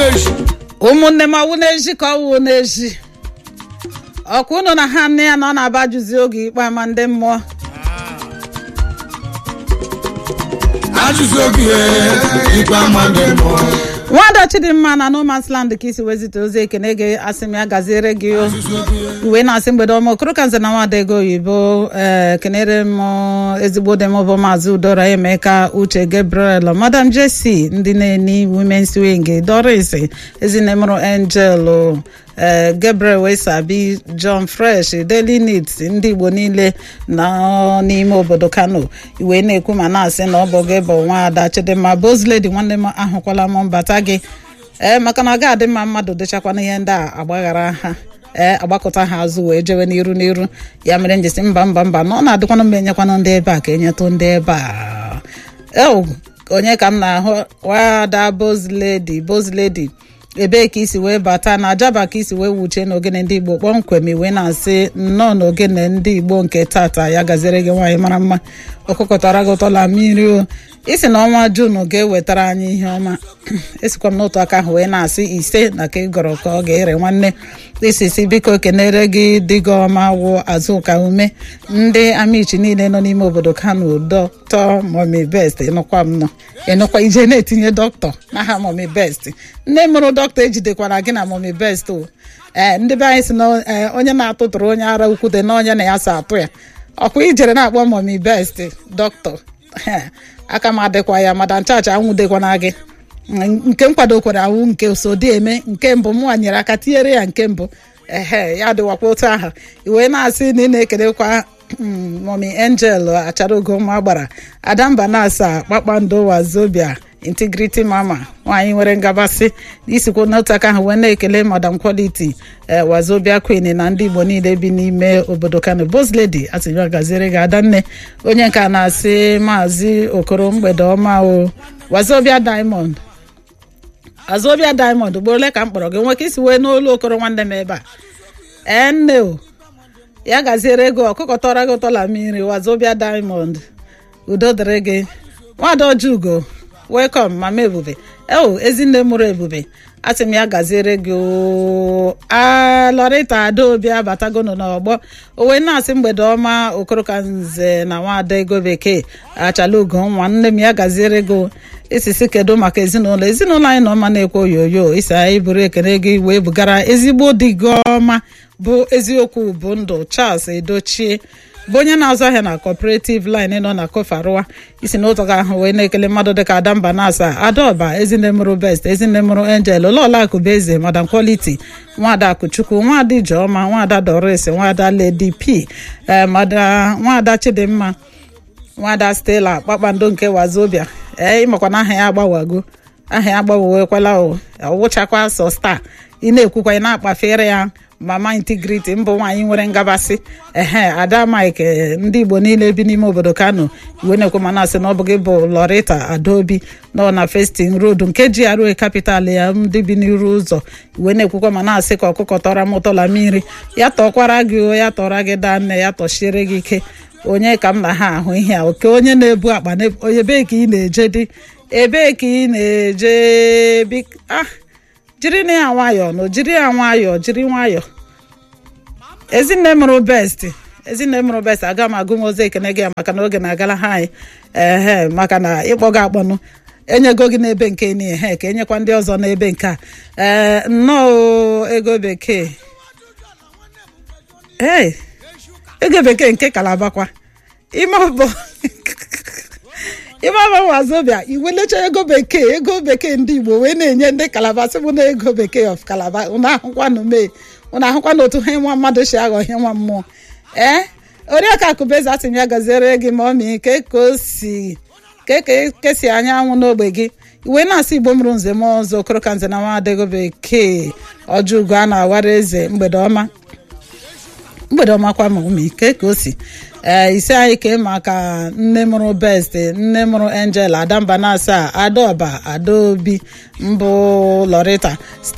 n'echi ụmụnne m ọwụ n'ezi ka ọwụ n'ezi ọkwa unu na ha nne ya na ọ na-aba jụzi oge ikpe ama ndị mmụọ ajụzi oge ikpe ama ndị mmụọ nwada chidimma na no man's land ka isi wezite ozi ekene gị asị m ya gaziere gị o uwe na-asị mgbede ọma okoro ka nze na nwada ego oyibo ee kenere m ezigbo dị m bụ maazị udora emeka uche gabriel madam jesi ndị na-eni womens wing doris ezinne mụrụ angel ee gabriel wesabi john fresh daily needs ndị igbo niile nọ n'ime obodo kano iwe na-ekwu ma na-asị na ọ bụ gị bụ nwaada chidimma bozledi nwanne m ahụkwala m mbata gị ee maka na ọ ga-adị mma mmadụ dịchakwana ihe ndị a agbaghara ha ee agbakọta ha azụ wee jewe n'iru n'iru ya mere njesi mba mba mba na ọ na-adịkwanụ mma enyekwanụ ndị ebe a ka enyetụ ndị ebe a eo onye ka m na-ahụ wada bozledi bozledi ebee ka isi wee bata na ajaba ka isi wee wuchie n'ogene ndị igbo kpọmkwem iwe na-asị nnọọ n'ogene ndị igbo nke tata ya gaziere gị nwaanyị mara mma ọkụkọtara gị ụtọla mmiri o isi na ọnwa junu ga-ewetara anyị ihe ọma esikwa m n'otu aka ahụ wee na-asị ise na ka ị gọrọ ka ọ ga-ere nwanne isi si biko kenere gị dị gị ọma wụ azụka ume ndị amichi niile nọ n'ime obodo kano dọkịta momi best ịnụkwa m nọ ịnụkwa ije na-etinye dọkịta n'aha momi best nne mụrụ dọkịta ejidekwara gị na momi best o ee ndị be anyị si na onye na-atụtụrụ onye ara ukwute na onye na ya so atụ ya ọkwa ijere na-akpọ momi best dọkịta aka m adịkwa ya mada nchaachị anwụdekwana gị nke m kwadokwara awụ nke so dị eme nke mbụ mụnwa nyere aka tinyere ya nke mbụ ehe ya dịwakwa otu aha iwee na-asị na ị na-ekelekwa momi angel achara ugomma gbara adamba na-asa kpakpando wazobia integrity mama nwaanyị nwere ngabasị isikwa n'otu aka ahụ wee na-ekele madam quality wazobia queen na ndị igbo niile bi n'ime obodo kano bos lady atịnyere gaziere gị adanne onye nke a na-asị maazị okoro mgbede ọma o wazobia diamond azobia diamond ugbo ole ka m kpọrọ gị nwe ka isi wee n'olu okoro nwanne m ebe a ee nne o ya gaziere ego ọkụkọ tọrọ gị ụtọla mmiri wazobia diamond udo dịrị gị nwada ojugo welcome mama ebube eo ezinne mụrụ ebube asị m ya gaziere gị alọrịta adaobi abatagono n'ọgbọ owe na-asị mgbede ọma okoroka nze na nwada ego bekee achala ugo nwa nne m ya gaziere gị isisi kedu maka ezinụlọ ezinụlọ anyị nọ mma na-ekwe oyoyo isi anyị bụrụ ekene gị wee bugara ezigbo di gị ọma bụ eziokwu bụ ndụ charles edochie bụ onye na-azụ ahịa na cooperative line nọ na kofarua isi n'ụzọ ga ahụ wee na-ekele mmadụ dịka adamba na-asa adaọba ezinne mụrụ best ezinne mụrụ angel ụlọọla akụbeze madam quality nwada akụchukwu nwada ijeọma nwada doris nwada lady p nwada chidimma nwada stella kpakpando nke wazobia ee ịmakwa na aha ya agbawago aha ya agbawekwala ọwụchakwa sọ star ị na-ekwukwa ị na-akpafere ya mama integrity mbụ nwaanyị nwere ngabasị ehe ada mike ndị igbo niile bi n'ime obodo kano iwe na-ekwe ma na-asị na ọ bụ gị bụ lorita adaobi nọ na festin road nke GRA capital ya ndị bi n'iru ụzọ iwe na-ekwukwa ma na-asị ka ọkụkọ tọra m ụtọla mmiri ya tọkwara gị o ya tọra gị daa nne ya tọchiere gị ike onye ka m na ha ahụ ihe a oke onye na-ebu akpa ebee ka ị na-eje dị ebee ka ị na-eje ah jiri na ya nwayọọ nụ jiri ya nwayọọ jiri nwayọọ ezinne mụrụ best ezinne mụrụ best aga m agụ m ozi ekene gị maka na oge na-agala ha anyị ehe maka na ịkpọ gị akpọnụ enyego gị n'ebe nke n'ihe ka enyekwa ndị ọzọ n'ebe nke a ee nnọọ ego bekee ee ego bekee nke kalabakwa ime ọbụ ime ọbụ wazobia iwelecha ego bekee ego bekee ndị igbo wee na-enye ndị kalaba sị bụ na ego bekee of kalaba ụnụ ahụkwanụ mee ụnụ ahụkwanụ otu ha nwa mmadụ si aghọ ihe nwa mmụọ ee oriaka akụbeze asị m ya gaziere gị ma ọmị ke ka o si ke ka si anyanwụ n'ogbe gị iwe na-asị igbo mụrụ nze m ọzọ okoroka nze na nwa ego bekee ọjọugo a na-awara eze mgbede ọma mgbede ọma kwa ma ụmụ ike ka o si ee isi anyị kee maka nne mụrụ best nne mụrụ angel adamba na asaa adaọba adaobi mbụ lorita